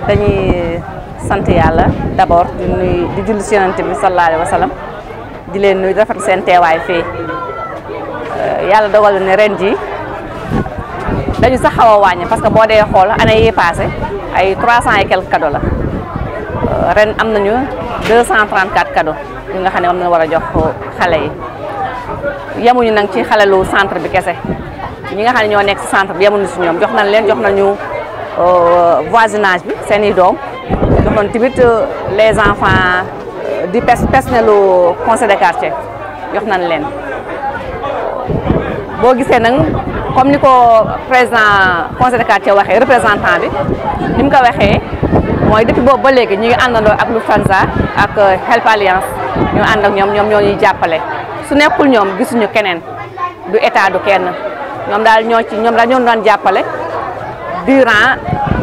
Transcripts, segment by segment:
dañuy sant yàlla d'abord di nuy di julli si yonent bi sallallahu alayhi wa sallam di leen nuy rafetlu seen teewaay fii yàlla dogal ne ren ji dañu sax xaw a wàññi parce que boo dee xool année yi passé ay trois cent et quelques cadeaux la ren am nañu deux cent trente quatre cadeaux yi nga xam ne moom la war a jox xale yi yemuñu nag ci xale lu centre bi kese ñi nga xam ne ñoo nekk ci centre bi yemuñu si ñoom jox nañ leen jox nañu voisinage bi seen i doom jox nañ tamit les enfants di personnelu conseil de quartier jox nañ leen boo gisee nag comme ni ko président conseil de quartier waxee représentant bi ni mu ko waxee mooy depuis boobu ba léegi ñu ngi àndandoo ak Lufthansa ak Help Alliance ñu ànd ak ñoom ñoom ñoo ñuy jàppale su nekkul ñoom gisuñu keneen du état du kenn ñoom daal ñoo ci ñoom daal ñoo doon jàppale durant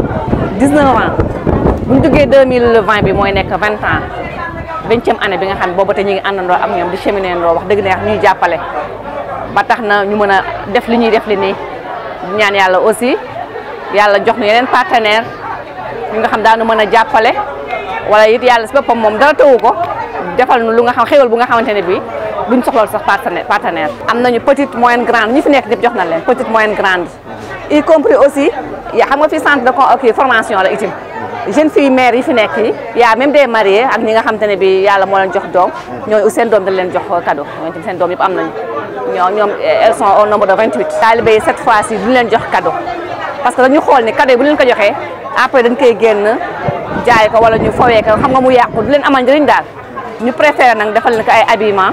19 ans bu ñu duggee 2020 bi mooy nekk 20 ans vingtième année bi nga xam ne boobu te ñu ngi àndandoo ak ñoom di cheminer ndoo wax dëgg neex ñuy jàppale ba tax na ñu mën a def li ñuy def li nii ñaan yàlla aussi yàlla jox ñu yeneen partenaire ñu nga xam daanu mën a jàppale wala it yàlla si boppam moom dara tëwu ko defal nu lu nga xam xéwal bu nga xamante ne bii duñ soxlool sax partenaire partenaire am nañu petite moyenne grande ñi fi nekk ñëpp jox nañ leen petite moyenne grande y compris aussi yaa xam nga fi centre de ok formation la itam jeune fille mère yi fi nekk yi yaa même des mariés ak ñi nga xamante ne bi yàlla moo leen jox doom ñooñu seen doom dañ leen jox cadeau ñooñu tam seen doom yëpp am nañu ñoo ñoom elles sont au nombre de 28 talibé yi cette fois ci duñu leen jox cadeau parce que dañu xool ni cadeau yi bu leen ko joxee après dañ koy génn jaay ko wala ñu fowee ko xam nga mu yàqu du leen amal njëriñ daal ñu préféré nag defal leen ko ay habillement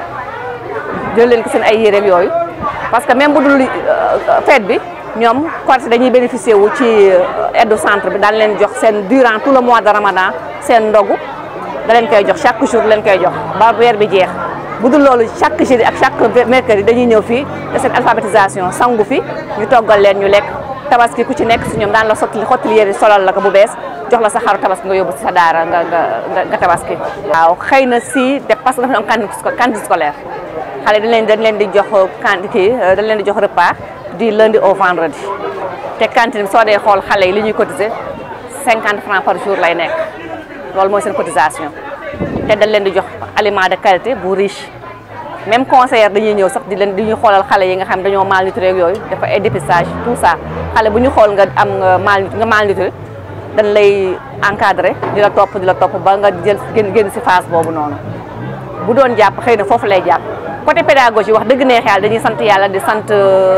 jël leen ko seen ay yéreem yooyu parce que même bu dul fête bi ñoom Korité dañuy bénéficier wu ci aide centre bi daan leen jox seen durant tout le mois de ramadan seen ndogu da leen koy jox chaque jour leen koy jox ba weer bi jeex bu dul loolu chaque jeudi ak chaque mercredi dañuy ñëw fii de seen alphabétisation sangu fi ñu toggal leen ñu lekk tabaski ku ci nekk si ñoom daan la sotti xottali yére solal la ko bu bees jox la sa xaru tabaski nga yóbbu si sa daara nga nga nga tabaski waaw xëy na si de parce que dafa am cantine scolaire xale dañ leen dañ leen di jox cantine kii dañ leen di jox repas du lundi au vendredi te cantine bi soo dee xool xale yi li ñuy cotiser cinquante francs par jour lay nekk loolu mooy seen cotisation te dañ leen di jox aliment de qualité bu riche même conseillère dañuy ñëw sax di leen di ñu xoolal xale yi nga xam dañoo malnutri ak yooyu dafa ay dépistage tout ça xale bu ñu xool nga am nga mal nga malnutri dañ lay encadré di la topp di la topp ba nga jël génn génn si phase boobu noonu bu doon jàpp xëy na foofu lay jàpp côté pédagogie wax dëgg neex yàlla dañuy sant yàlla di sant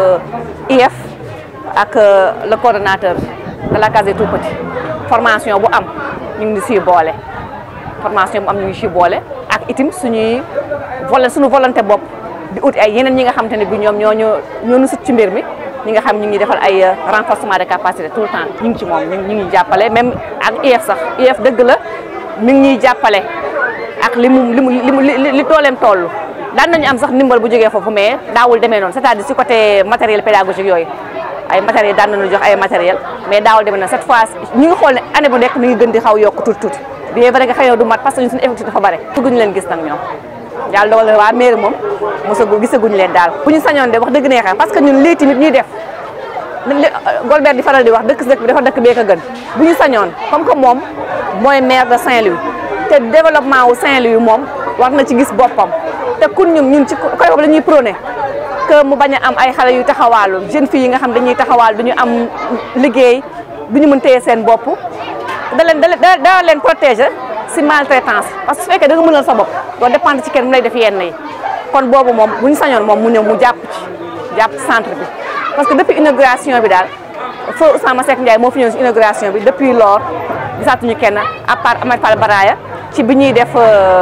IEF ak le coordonnateur de la case des tout-petits formation bu am ñu ngi siy boole formation bu am ñu ngi siy boole ak itim suñuy vol suñu volonté bopp di ut ay yeneen ñi nga xamante ne bi ñoom ñoo ñu ñoo ñu sut ci mbir mi ñi nga xam ñu ngi defal ay renforcement de capacité tout le temps ñu ngi ci moom ñu ngi jàppale même ak IEF sax IEF dëgg la mi ngi ñuy jàppale ak li mu li mu li mu li tooleem toll daan nañu am sax ndimbal bu jógee foofu mais daawul demee noonu c'est-à-dire si côté matériel pédagogique yooyu ay matériel daan nañu jox ay matériel mais daawul demee noonu cette fois ñu ngi xool ne année bu nekk mi ngi gën di xaw yokk tuuti tuuti bien vrai que xëy na du mat parce que ñun suñu effectif dafa bare bëgguñu leen gis nag ñoom yàlla dogal na waa mairie moom mosagu gisaguñu leen daal bu ñu sañoon de wax dëgg neexee parce que ñun lii tamit ñuy def Golbert di faral di wax dëkk si dëkk bi dafa dëkk bee ko gën bu ñu sañoon comme que moom mooy maire de Saint-Louis te développement wu Saint-Louis moom war na ci gis boppam te kun ñun ñun ci côté boobu la ñuy prôné que mu bañ a am ay xale yu taxawaalu jeunes filles yi nga xam dañuy taxawaal du ñu am liggéey du ñu mën téye seen bopp da leen da da leen protéger si maltraitance parce que su fekkee da nga mënal sa bopp doo dépendre ci kenn mu lay def yenn yi kon boobu moom bu ñu sañoon moom mu ñëw mu jàpp ci jàpp ci centre bi parce que depuis inauguration bi daal feu Ousmane Seck Ndiaye moo fi ñëw si inauguration bi depuis lors gisaatuñu kenn à part Amath Fall Baraya ci bi ñuy def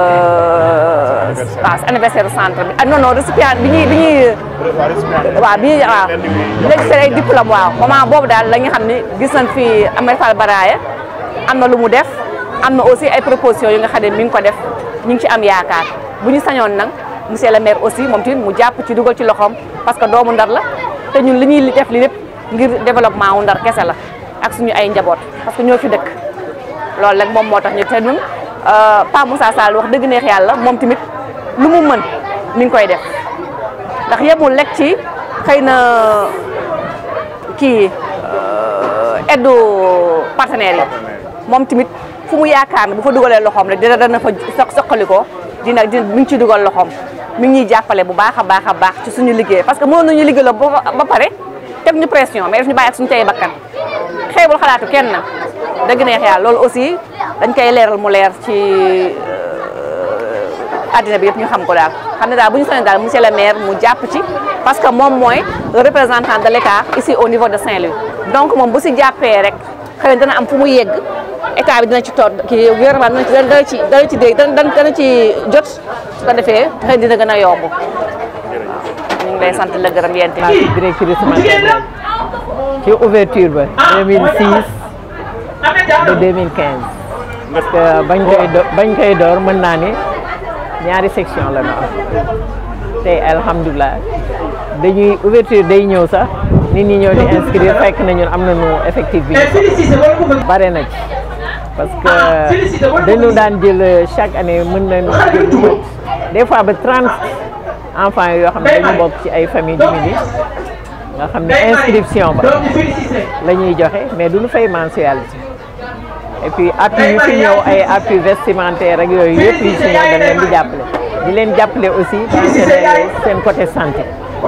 waaw anniversaire centre bi ah non non récipient bi ñuy bi ñuy waaw bi ñuy waaw léegi seen ay diplôme waaw moment boobu daal la nga xam ne gis nañ fi Amath Fall Baraya am na lu mu def am na aussi ay propositions yu nga xam ne mi ngi ko def ñu ngi ci am yaakaar bu ñu sañoon nag monsieur le maire aussi moom tamit mu jàpp ci dugal ci loxoom parce que doomu ndar la te ñun li ñuy def li lépp ngir développement wu ndar kese la ak suñu ay njaboot parce que ñoo fi dëkk loolu rek moom moo tax ñu te ñun Pa Moussa Sall wax dëgg neex yàlla moom tamit lu mu mën mi ngi koy def ndax yemul lekk ci xëy na kii aide partenaires yi moom tamit fu mu yaakaar ne bu fa dugalee loxoom rek dina dana fa soq soqali ko dina dina mi ngi ciy dugal loxoom mi ngi ñuy jàppale bu baax a baax a baax ci suñu liggéey parce que mënoon nañu liggéey la ba ba pare teg ñu pression mais daf ñu bàyyi ak suñu tey bakkan xeebul xalaatu kenn na dëgg neex yàlla loolu aussi dañ koy leeral mu leer ci àddina bi yëpp ñu xam ko daal xam ne daal bu ñu soññ daal monsieur le maire mu jàpp ci parce que moom mooy le représentant de l'État ici au niveau de Saint-Louis donc moom bu si jàppee rek xëy na dana am fu mu yegg état bi dina ci toog kii gouvernement dina ci dana ci dana ci dégg dana dana ci jot su ko defee xëy dina gën a yomb waaw ñu ngi lay sant la gërëm yéen maa ngi directrice maternelle ci ouverture ba 2006 ba 2015 parce que bañ koy do bañ koy door mën naa ni ñaari section la ñu am tey alhamdulilah dañuy ouverture day ñëw sax nit ñi ñëw di inscrire fekk na ñun am nañu effectif bi ñu bare na ci parce que dañu daan jël chaque année mën nañu jël lu mat des fois ba 30 enfants yoo xam ne dañu bokk ci ay famille diminuées nga xam ne inscription ba la ñuy joxe mais duñu fay mensualité et puis appui yu fi ñëw ay appui vestimentaire ak yooyu yëpp yu ci ñëw dañ leen di jàppale di leen jàppale aussi dans seen seen côté santé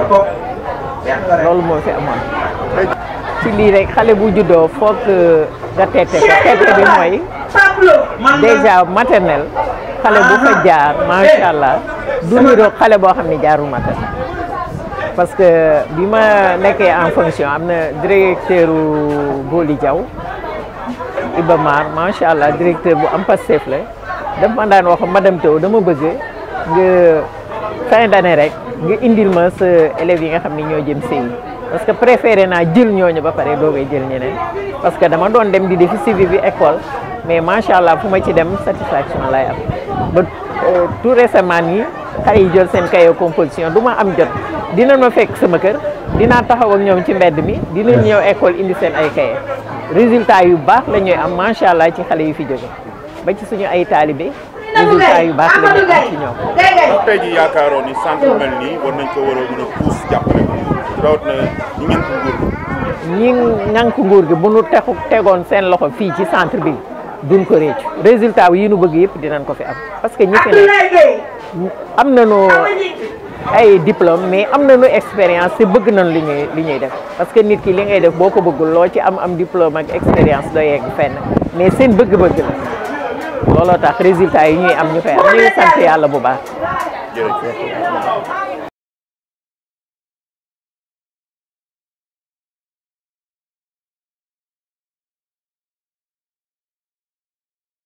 loolu moo fi amoon ci lii rek xale bu juddoo foog nga teete ko teete bi mooy déjà maternelle xale bu fa jaar macha allah du niroog xale boo xam ne jaarul maternelle parce que bi ma nekkee en fonction am na directeur Boli Diaw Iba Mar macha allah directeur bu am Pastef la daf ma daan wax madame Taw dama bëgg nga fin d'année rek nga indil ma sa élèves yi nga xam ne ñoo jëm CI parce que préféré naa jël ñooñu ba pare doogay jël ñeneen parce que dama doon dem di defi suivi bi école mais macha allah fu ma ci dem satisfaction lay am ba tout récemment nii xale yi jël seen cahier composition du ma am jot dina ma fekk sama kër dinaa taxaw ak ñoom ci mbedd mi dinañ ñëw école indi seen ay cahier résultat yu baax la ñuy am macha allah ci xale yu fi jóge ba ci suñu ay taalibe résultat yu baax la ñuy am ci ñoom. ndax tey jii yaakaaroon ni centre mel nii war nañ ko war a mën a pousse jàppale ko rawatina ñi ngeen ko nguur ñi ŋànk nguur gi bu nu texu tegoon seen loxo fii ci centre bi duñ ko réccu résultat yi nu bëgg yëpp dinañ ko fi am parce que ñi fi ne am nañu ay diplôme mais am nañu expérience te bëgg nañ li ñuy li ñuy def parce que nit ki li ngay def boo ko bëggul loo ci am am diplôme ak expérience doo yegg fenn mais seen bëgg-bëgg la looloo tax résultat yi ñuy am ñu koy am ñu ngi sant yàlla bu baax jërëjëf